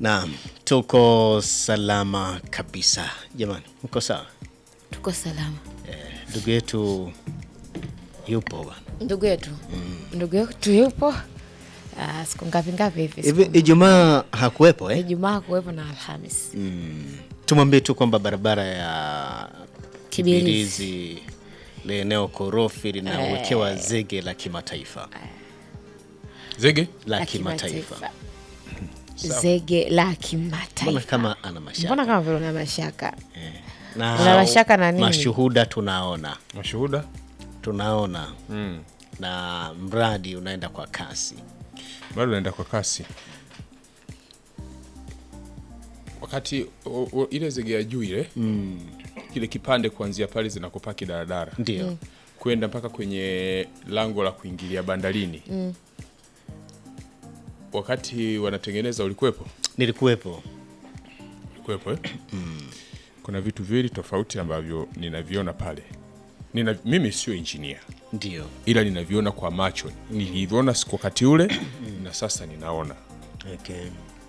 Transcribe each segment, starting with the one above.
Naam, tuko salama kabisa jamani, mko sawa? Tuko salama. Ndugu yetu yupo bwana. Ndugu yetu ndugu yetu yupo Ah, siku ngapi ngapi hivi? Hivi Siku- Ijumaa hakuwepo eh? Ijumaa kuwepo na Alhamis. Tumwambie tu kwamba barabara ya Kibirizi. Kibirizi ile eneo korofi linawekewa zege la kimataifa Zege la La kimataifa. kimataifa. Zege la Mbona kimataifa. kama ana mashaka Mbona kama vile una mashaka? na Una mashaka na nini? mashuhuda tunaona mashuhuda tunaona mm. na mradi unaenda kwa kasi. bado naenda kwa kasi wakati o, o, ile zege ya juu ile mm. kile kipande kuanzia pale zinakopaki daradara Ndio. kwenda mpaka kwenye lango la kuingilia bandarini mm. wakati wanatengeneza ulikuwepo Nilikuwepo. ulikuwepo eh? kuna vitu viwili tofauti ambavyo ninaviona pale Nina, mimi sio injinia Ndio. ila ninaviona kwa macho nilivyoona siku wakati ule na sasa ninaona Okay.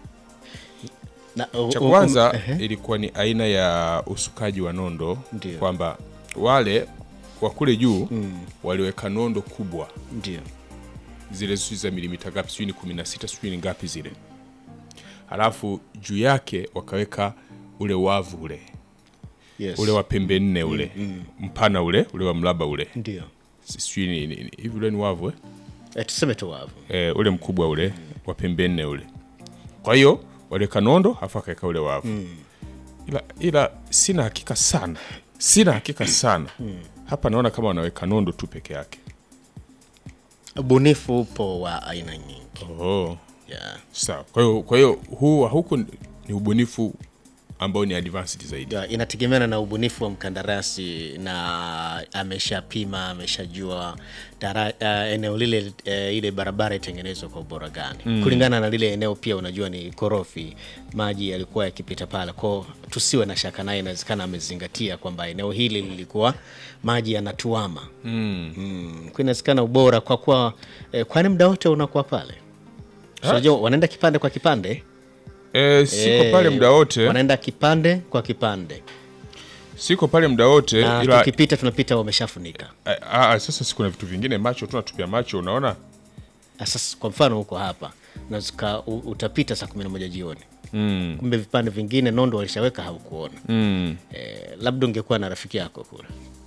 Na, cha u- u- kwanza ehe. ilikuwa ni aina ya usukaji wa nondo Ndio. kwamba wale wa kule juu waliweka nondo kubwa Ndio. zile sijui za milimita ngapi sijui ni kumi na sita sijui ni ngapi zile halafu juu yake wakaweka ule wavu ule Yes. ule wa pembe nne ule mpana ule ule wa mraba ule Ndio. sijui ni- ni- ni- hivi ule ni wavu eh? Eh, tuseme tu wavu. e, ule mkubwa ule wa pembe nne ule kwa hiyo waliweka nondo afu akaweka ule wavu ila, ila sina hakika sana sina hakika sana hapa naona kama wanaweka nondo tu peke yake Ubunifu upo wa aina nyingi. oh. Yeah. sawa kwa hiyo kwa hiyo huu wa huku ni ubunifu ambao ni advanced zaidi Ya, inategemeana na ubunifu wa mkandarasi na ameshapima ameshajua dara- uh, eneo lile uh, ile barabara itengenezwa kwa ubora gani kulingana na lile eneo pia unajua ni korofi maji yalikuwa yakipita pale kwao tusiwe na shaka naye inawezekana amezingatia kwamba eneo hili lilikuwa maji yanatuama mm. mm. kwa inawezekana ubora kwa kuwa eh, kwani muda wote unakuwa pale unajua wanaenda kipande kwa kipande e, siko Eh, pale muda wote wanaenda kipande kwa kipande siko pale muda wote na ila tukipita tunapita wameshafunika. a, a, sasa siku na vitu vingine macho tu natupia macho unaona Na Sasa kwa mfano huko hapa unaweza u- utapita saa kumi na moja jioni mm. kumbe vipande vingine nondo walishaweka haukuona. Mm. Eh, labda ungekuwa na rafiki yako kule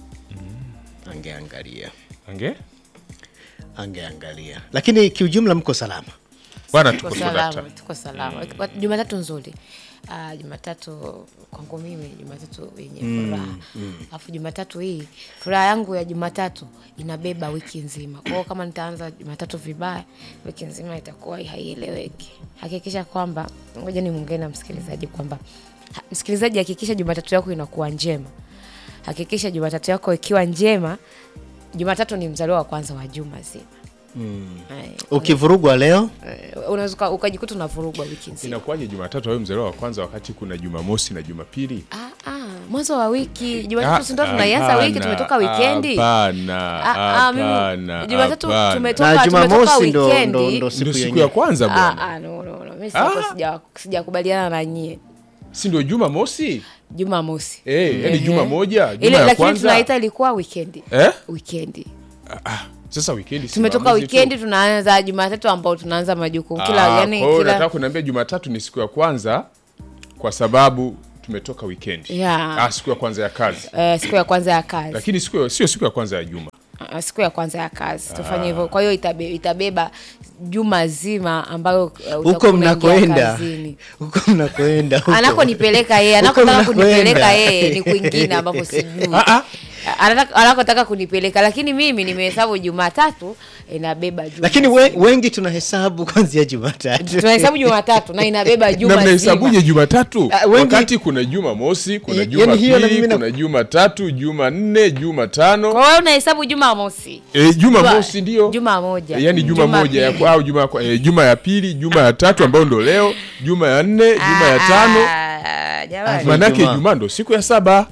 angeangalia ange angeangalia, lakini kiujumla mko salama. bwana Tuko tuko salama, salama tuko salama. Kwa- Jumatatu nzuri. Ah, Jumatatu kwangu mimi Jumatatu yenye furaha. Alafu Jumatatu hii furaha yangu ya Jumatatu inabeba wiki nzima. Kwa hiyo kama nitaanza Jumatatu vibaya, wiki nzima itakuwa haieleweki. Hakikisha kwamba ngoja ni muungane na msikilizaji kwamba ha- msikilizaji, hakikisha Jumatatu yako inakuwa njema. Hakikisha Jumatatu yako ikiwa njema. Jumatatu ni mzaliwa wa kwanza wa juma zima. Eh, Ukivurugwa leo eh, unaweza uka- ukajikuta unavurugwa wiki nzima. inakuwaje jumatatu awe mzaliwa wa kwanza wakati kuna jumamosi na jumapili Ah, ah, mwanzo wa wiki Jumatatu si ndo tunaianza wiki, tumetoka wikendi. hapana Ah, ah, mimi- hapana Jumatatu hapana. tumetoka na tumetoka Jumamosi ndo, wikendi. ndo, ndo ndio siku siku ya yenyewe. kwanza Ah, bwana ah, no, no, no. Mimi siko sija- sijakubaliana na nyie. si ndio juma mosi Jumamosi. eh yani Ehe. juma moja Ile juma ya lakini kwanza tunaita ilikuwa wikendi. eh Wikendi. sasa weekend si Tumetoka maamuzi tu. wikendi tunaanza Jumatatu ambao tunaanza majukumu kila Ah, yani kwa hiyo kila nataka kuniambia jumatatu ni siku ya kwanza kwa sababu tumetoka weekend Yeah. ah, siku ya kwanza ya kazi eh, siku ya kwanza ya kazi. lakini siku ya- sio siku ya kwanza ya juma Ah, siku ya kwanza ya kazi tufanye hivyo. Kwa hiyo itabe, itabeba juma zima ambayo uh, huko utakuwa unaingia mnakoenda kazini. huko mnakoenda huko. anakonipeleka yeye Huko anakotaka mnakoenda. kunipeleka yeye ni kwingine ambapo sijui Anataka- anakotaka kunipeleka lakini mimi nimehesabu jumatatu inabeba juma lakini we, wengi tunahesabu kuanzia Jumatatu tunahesabu jumatatu na inabeba na juma mnahesabuje zima jumatatu Ah, wengi- wakati kuna juma mosi kuna Y- juma yani hiyo na pili mimi na- kuna juma tatu juma nne juma tano kwa hiyo unahesabu juma mosi e, juma Juma- mosi ndio juma moja. yani juma, Juma moja ya, pili. kwa- au juma, ya kwa- eh, juma ya pili juma ya tatu ambayo ndo leo juma ya nne juma ya tano Ah, jamani. maanake Ijumaa. juma ndo siku ya saba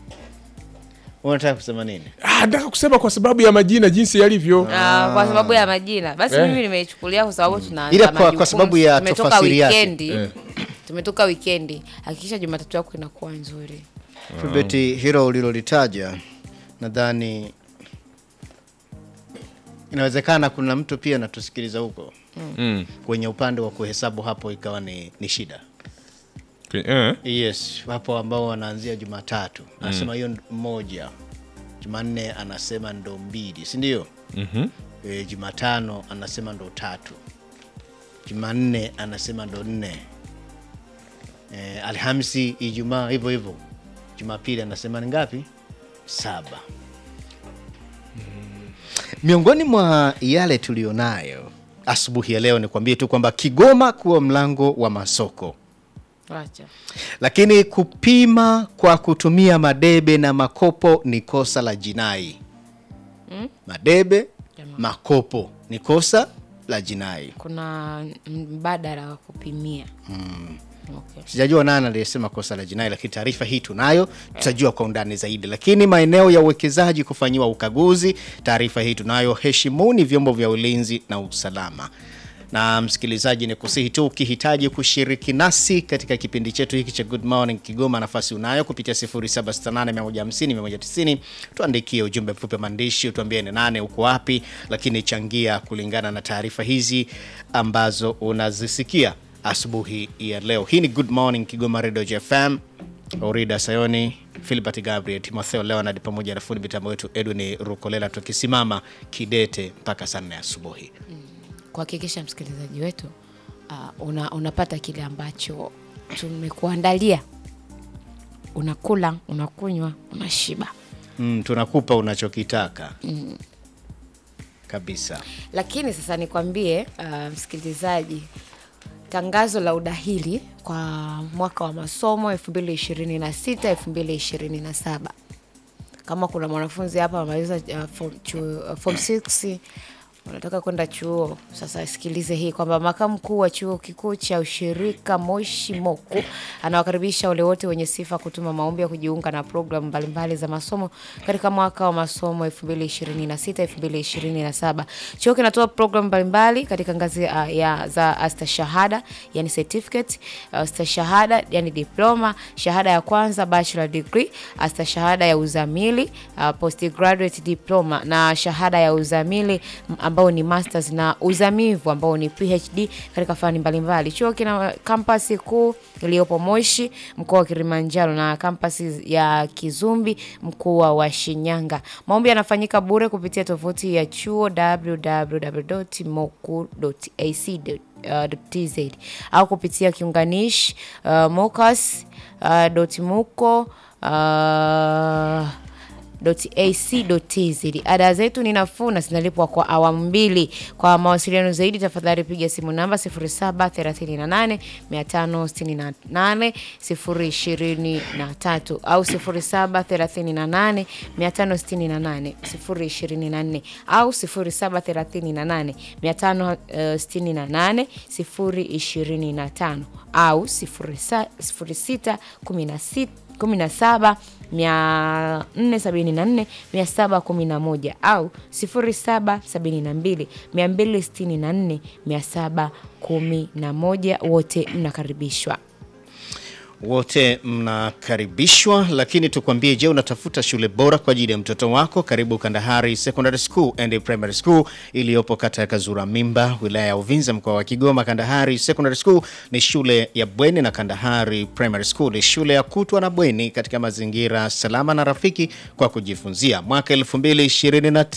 unataka kusema nini Ah, nataka kusema kwa sababu ya majina jinsi yalivyo Ah, kwa sababu ya majina basi Eh. mimi nimeichukulia kwa sababu tunaanza Ila kwa- kwa majukumu. sababu ya tumetoka tafasiri yake. wikendi Eh. tumetoka wikendi hakikisha jumatatu yako inakuwa nzuri Filbert, hilo ulilolitaja nadhani inawezekana kuna mtu pia anatusikiliza huko Mm. kwenye upande wa kuhesabu, hapo ikawa ni, ni shida. Kwe- eh, Yes, wapo ambao wanaanzia Jumatatu anasema hiyo moja, Jumanne anasema ndo mbili, si ndio? mhm. E, Jumatano anasema ndo tatu, Jumanne anasema ndo nne, e, Alhamisi, Ijumaa hivyo hivyo, Jumapili anasema ni ngapi? Saba. Miongoni mwa yale tulionayo asubuhi ya leo, nikwambie tu kwamba Kigoma kuwa mlango wa masoko acha lakini kupima kwa kutumia madebe na makopo ni kosa la jinai. Madebe, makopo ni kosa la jinai. kuna mbadala wa kupimia okay. Sijajua nani aliyesema kosa la jinai, lakini taarifa hii tunayo, tutajua kwa undani zaidi. Lakini maeneo ya uwekezaji kufanyiwa ukaguzi, taarifa hii tunayo. Heshimuni vyombo vya ulinzi na usalama. Na msikilizaji, ni kusihi tu ukihitaji kushiriki nasi katika kipindi chetu hiki cha Good Morning Kigoma, nafasi unayo kupitia 0768150190. Tuandikie ujumbe mfupi wa maandishi, utuambie ni nane, uko wapi, lakini changia kulingana na taarifa hizi ambazo unazisikia asubuhi ya leo. Hii ni Good Morning Kigoma Radio JFM. Orida Sayoni, Philbert Gabriel, Timotheo Leonard pamoja na fundi mitambo wetu Edwin Rukolela, tukisimama kidete mpaka saa nne asubuhi. kuhakikisha msikilizaji wetu uh, una, unapata kile ambacho tumekuandalia unakula unakunywa unashiba Mm, tunakupa unachokitaka kabisa. lakini sasa nikwambie uh, msikilizaji tangazo la udahili kwa mwaka wa masomo 2026 2027 kama kuna mwanafunzi hapa amaliza uh, form, chuo- uh, form 6 unataka kwenda chuo sasa sikilize hii kwamba makamu mkuu wa chuo kikuu cha ushirika moshi moku anawakaribisha wale wote wenye sifa kutuma maombi ya kujiunga na programu mbalimbali za masomo katika mwaka wa masomo 2026 2027 chuo kinatoa programu mbalimbali katika ngazi uh, ya za astashahada yani certificate astashahada yani diploma shahada ya kwanza bachelor degree astashahada ya uzamili uh, postgraduate diploma na shahada ya uzamili m- ambao ni masters na uzamivu ambao ni phd katika fani mbalimbali chuo kina kampasi kuu iliyopo moshi mkoa wa kilimanjaro na kampasi ya kizumbi mkoa wa shinyanga maombi yanafanyika bure kupitia tovuti ya chuo www.moku.ac uh, tz au kupitia kiunganishi uh, mocas uh, dot muko uh, ac.tz. Ada zetu ni nafuu na zinalipwa kwa awamu mbili. Kwa mawasiliano zaidi, tafadhali piga simu namba 0738 568 023 au 0738 568 024 au 0738 568 025 au 06 16 17 474 711 au 0772 264 711. Wote mnakaribishwa. Wote mnakaribishwa, lakini tukwambie, je, unatafuta shule bora kwa ajili ya mtoto wako? Karibu Kandahari Secondary School and Primary School iliyopo kata ya Kazura Mimba, wilaya ya Uvinza, mkoa wa Kigoma. Kandahari Secondary School ni shule ya bweni na Kandahari Primary School ni shule ya kutwa na bweni katika mazingira salama na rafiki kwa kujifunzia. Mwaka 2025